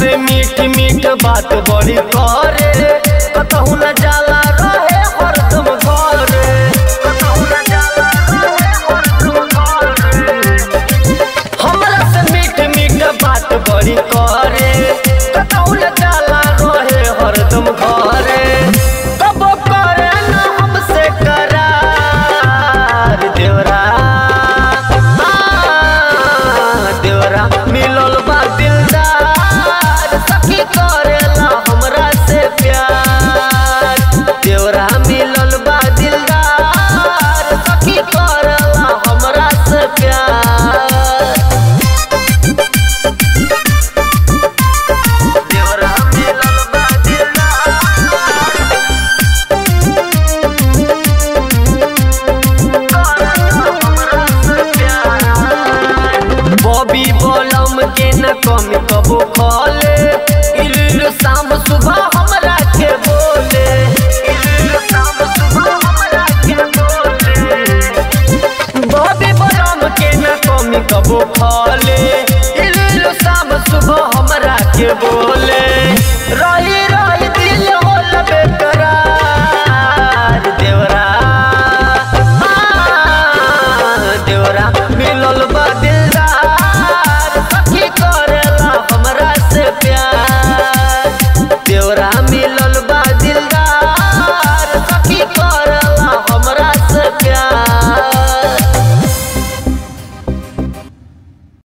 से मीठ मीठ बात बड़ी करे कतहु न जाला रहे हरदम घरे कतहु न जाला रहे हरदम घरे हमरा से मीठ मीठ बात बड़ी करे कतहु न जाला रहे हरदम घरे कबो करे न हमसे करार देवरा आ, देवरा मिलल बा दिलदार सखी करेला हमरा से प्यार देवरा मिलल बा दिलदार सखी करेला हमरा से प्यार देवरा मिलल बा दिलदार बॉबी बलम के न कमी कबो खले इल्लू शाम सुबह हमरा के बोले इल्लू शाम सुबह हमरा के बोले बॉबी बलम के न कमी कबो खले इल्लू शाम सुबह हमरा के बोले